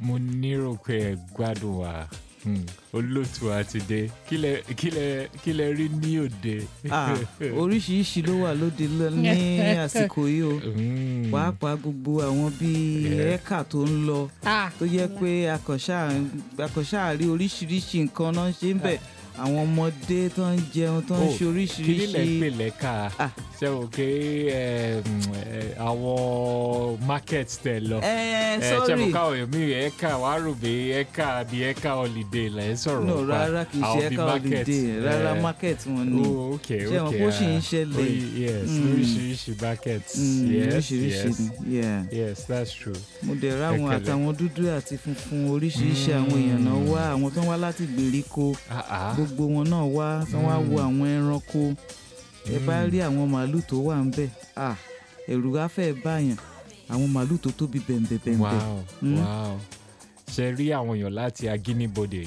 mo nírò pé ẹ gbádùn wa Hmm, olóòtú àti dé kí lẹ kí lẹ kí lẹ rí ní òde. Ah, oríṣiríṣi ló wà lóde lọ- ní àsìkò yìí o Hmm, pàápàá gbogbo àwọn bíi Yeah. ẹ̀ka tó ń lọ Ah, tó yẹ pé akọ̀ṣà rí oríṣiríṣi nǹkan náà ṣe ń bẹ̀ àwọn ọmọdé tó ń jẹun tó ń Oh, ṣe kí ni lẹ ń oríṣiríṣi pè lẹ́ka Ah. ṣe o pé ẹ, mm, ẹ, àwọn market tẹ lọ. ẹ ẹ ṣe mo sọ́rí káwọn èèyàn mi ẹ̀ka wàá rò pé ẹ̀ka àbí ẹ̀ka holiday là ń sọ̀rọ̀ no nípa rárá kì í ṣe àwọn bíi ẹ̀ka market, holiday rárá ẹ, market wọn ni Oh, okay, ṣé wọn okay, kó ṣì ń ah. ṣẹlẹ̀ Oh, yes Mm. lóríṣiríṣi markets Mm, yes oríṣiríṣi yes ni yeah. yes that's true. mo dẹ̀ ráwọn Ẹ̀kẹlẹ̀. àtàwọn dúdú àti funfun oríṣiríṣi àwọn èèyàn náà wá àwọn tó ń wá láti gbèríko Ah, ah. gbogbo wọn náà wá tí wọ́n á wo àwọn ẹranko ẹ bá Mm. rí àwọn màálù tó wà ń bẹ̀ ah, ẹ̀rù á fẹ́ báyàn àwọn màálù tó tóbi bẹ̀m̀bẹ̀bẹ̀m̀bẹ̀ wow Mm. wow ṣe rí àwọn èèyàn láti agínibodè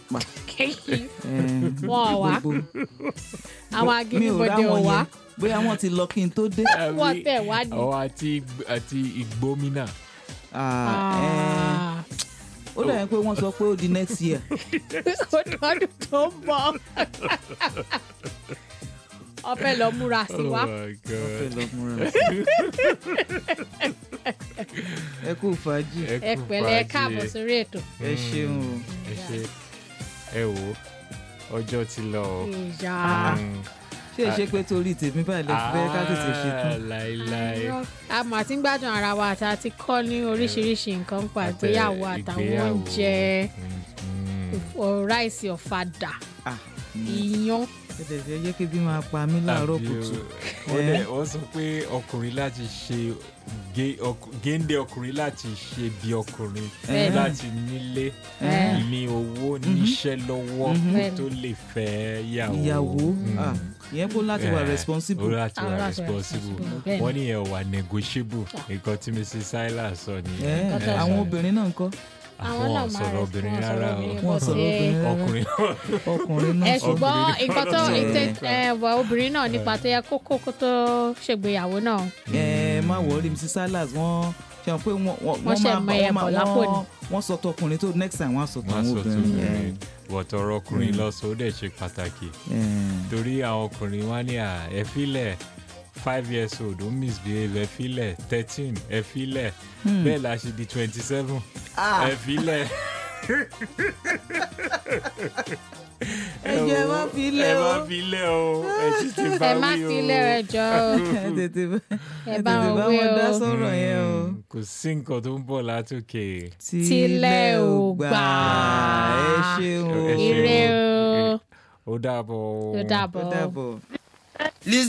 Wọ́n wá. gbogbo àwọn mi ò agídíbodè ò ráwọn wá yẹn bóyá wọ́n ti lọ kí n tó dé wọ́n tẹ̀ wá ní. àwọn àti àti ìgbómìnà Ah, eh, ó dàbí pé wọ́n sọ pé ó di next year ọdún tó ń bọ̀. ọfẹ lọ múra sí wa. oh my fẹ́ god lọ múra ẹ kú fàájì ẹ ẹ kú pẹ̀lẹ́ ẹ fàájì. káàbọ̀ sórí ètò. ẹ ṣeun o ẹ ṣe ẹ wò ó ọjọ́ ti lọ o. ìyá Mm. ṣé ẹ ṣe pé torí tèmi báyìí lè fẹ́ ká tètè ṣe tán Ah, láíláí a mà ti ń gbádùn ara wa àti àti kọ́ ní oríṣiríṣi nǹkan pa ìgbéyàwó àtàwọn ìgbéyàwó. oúnjẹ Mm, mm. ò- ráìsì ọ̀fadà Ah, iyán ẹ dẹ̀ fẹ́ jẹ́ kí bí máa pa mí láàárọ̀ Àbí kùtù o- wọ́n dẹ̀- wọ́n sọ pé ọkùnrin láti ṣe gé- ọk- géńdé ọkùnrin láti ṣe bí ọkùnrin Bẹ́ẹ̀ni. láti nílé Ẹ̀. ní owó níṣẹ́ lọ́wọ́ Bẹ́ẹ̀ni. tó lè fẹ́ yàwó. ìyàwó Mm. ah, ìyẹn kó láti wà Eh, responsible ó láti Ah, wà láti wà responsible responsible, bẹ́ẹ̀ni. wọ́n ní ẹ̀ wà negotiable nǹkan tí mrs silas sọ Eh, nìyẹn Nǹkan tó àwọn sọ. obìnrin náà ń kọ́ àwọn náà máa sọ̀rọ̀ rẹ̀ obìnrin wọ́n rárá sọ̀rọ̀ o obìnrin Wọ́n bọ́ sọ̀rọ̀ sí obìnrin rárá. ọkùnrin ọkùnrin náà ẹ sọ ṣùgbọ́n Obìnrin nǹkan tó náà ìtẹ- sọ̀rọ̀. ẹ, wà obìnrin náà nípa tó yẹ kókó kó tó ṣègbéyàwó náà ẹ má wọrí mrs silas wọ́n ṣe pé wọ́n wọ́n Wọ́n ṣe máa mọ ẹyẹ wọ́n máa bọ̀ lápò ni. wọ́n wọ́n sọ tọkùnrin tó next time wọ́n á sọ wọ́n tàwọn sọ tó obìnrin obìnrin wọ̀tọ̀rọ̀ ọkùnrin Mm. lọ́sọ̀ ó dẹ̀ ṣe pàtàkì Eh, eh. torí àwọn ọkùnrin wá ní à ẹ filẹ̀ five years old ó misbehave ẹ filẹ̀ thirteen ẹ filẹ̀ Hmm. bẹ́ẹ̀ la ṣe di twenty seven Ah, ẹ filẹ̀. ẹ jẹ́ ẹ má fi ẹ lẹ̀ má o filẹ̀ o ẹ sì ti bá ẹ má wí o. fi ilé rẹ jọ o ẹ tètè bá ẹ ẹ bá tètè wọn bá wí wọn dá o sọ̀rọ̀ yẹn o. Mm, kò sí nǹkan tó ń bọ̀ látòkè. Tílẹ̀ ò gbà. ẹ ṣeun o Ẹ ṣeun. ire o ó dàbọ̀. ó ó dàbọ̀. dàbọ̀. Listen